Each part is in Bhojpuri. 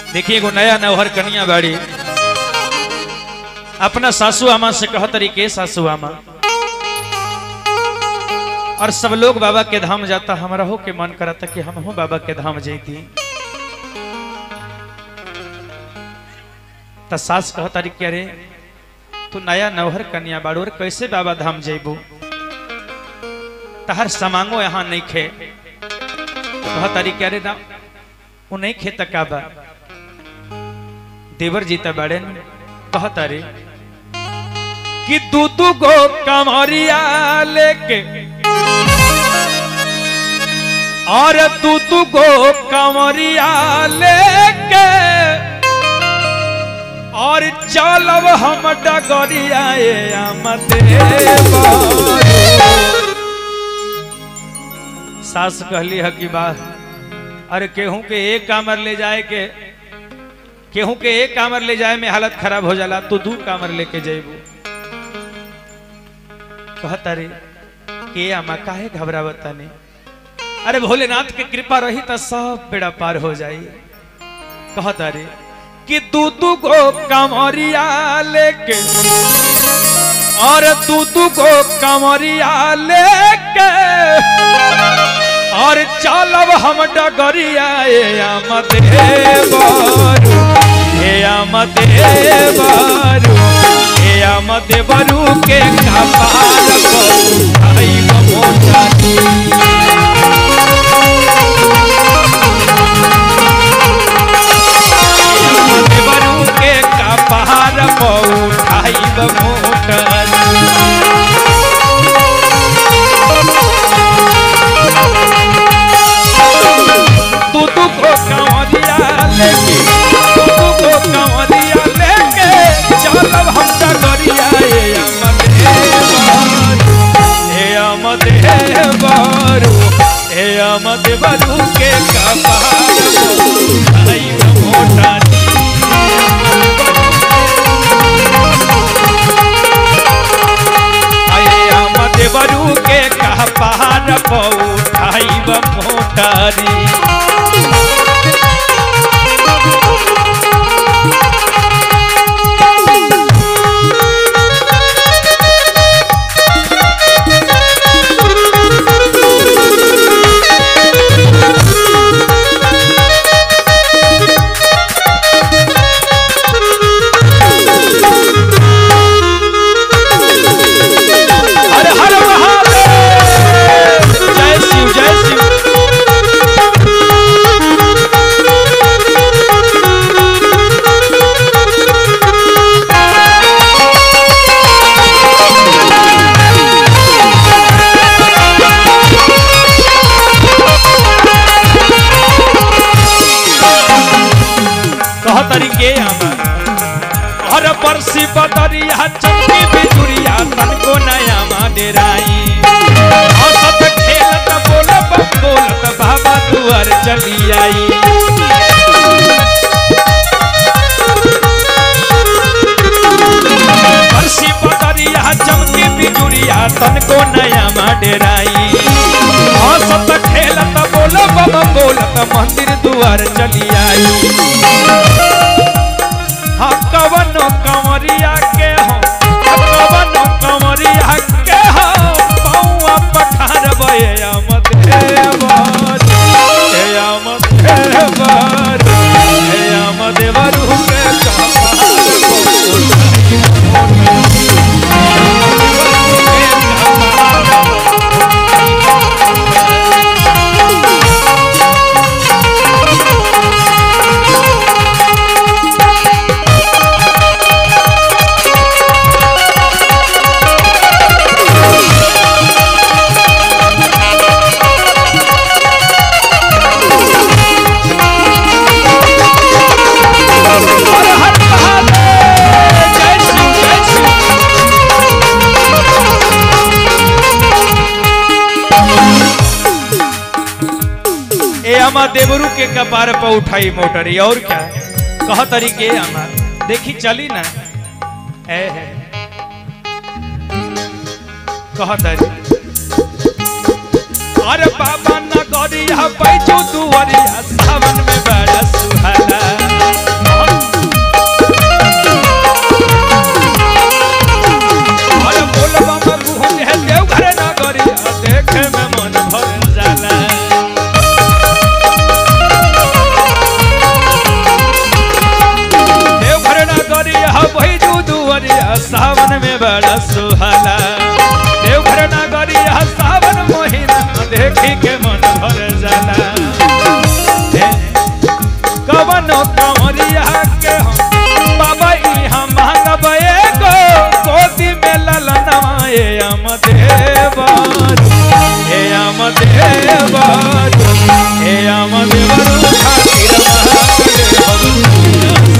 देखिए एगो नया नौहर कनिया बाड़ी अपना सासू आमा से कह तरीके सासू आमा और सब लोग बाबा के धाम जाता हमरा हो के मन करता कि हम हो बाबा के धाम जैती त सास कह तरीके अरे तू नया नौहर कन्या बाड़ू और कैसे बाबा धाम जैबू तहर समांगो यहाँ नहीं खे कह तरीके अरे ना वो नहीं खे तक बा देवर जीता बाड़े कह तारे कि तू तू गो कमरिया लेके और तू तू गो कमरिया लेके और चलब हम डगरिया सास कहली है कि बा अरे केहू के एक कामर ले जाए के केहू के एक कामर ले जाए में हालत खराब हो जाला तू दू कामर लेके जेबू कहता रे के आमा काहे घबरावता ने अरे भोलेनाथ के कृपा रही तो सब बेड़ा पार हो जाई कहता रे कि तू तू को कमरिया लेके और तू तू को कमरिया लेके और चलब हम डगरिया ए आमद बारू हे आमद बारू हे आमद बारू के कपाल को आई मोटा आमद बारू के कपाल को उठाई मोटा तू तू को कंवरिया लेके तू तू को कंवरिया लेके चलब हम डगरिया ए अमद हे बारू हे अमद बारू के कपार आई मोटा आए अमद बारू के कपार पौठाई मोटारी हर हर महादेव जय शिव जय शिव कह तरीके आमा हर बरसी बदरिया चमकी बिजुरिया तन को नया मा डेराई औसत खेलत बोलब बोलत बाबा दुआर चली आई बरसी बदरिया चमकी बिजुरिया तन को नया मा डेराई औसत खेलत बोलब बोलत मंदिर दुआर चली आई हाँ कवनो कंवरिया के हो कवनो कंवरिया के हो पौआ पठार बे आमद हे बार हे आमद हे बार हे आमद बरू के हर हर महादेव जय शिव जय शिव ए अमा देवरू के कपार पर उठाई मोटरी और क्या कह तरीके अमा देखी चली ना ए है कह तरी अरे बाबा नगरिया पैजू दुवरिया सावन में बड़ा सुहाना बड़ा सुहाला देवघर नगरिया सावन महीना देखी के मन भर जाला हे, कवनो कमरिया के हम बाबा इहाँ मांगब एगो गोदी में ललनवा ए अम देवर ए अम देवर ए अम देवर खातिर महादेव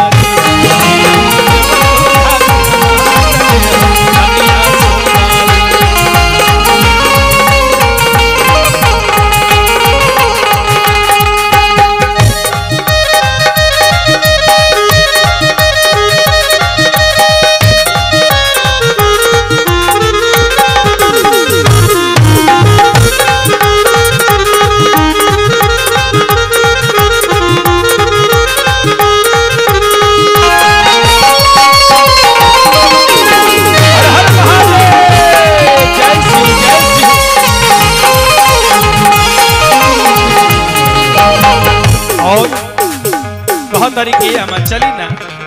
हर हर महादेव जय श्री जय श्री और कह तरीके हम चली ना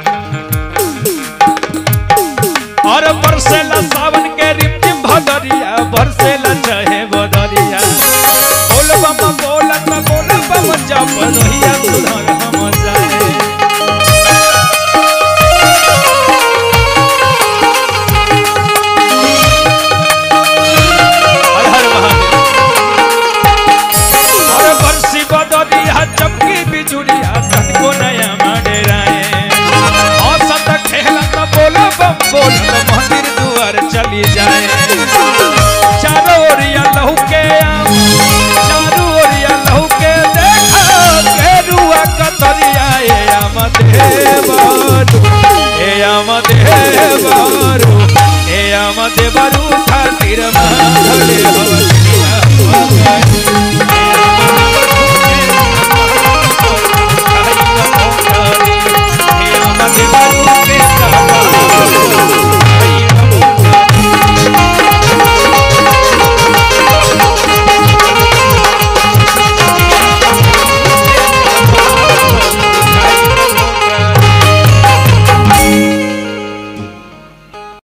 और बरसेला सावन के रिमझिम भदरिया बरसेला चाहे बदरिया बोल बम बोलत बोल बम जप रहिया सुधर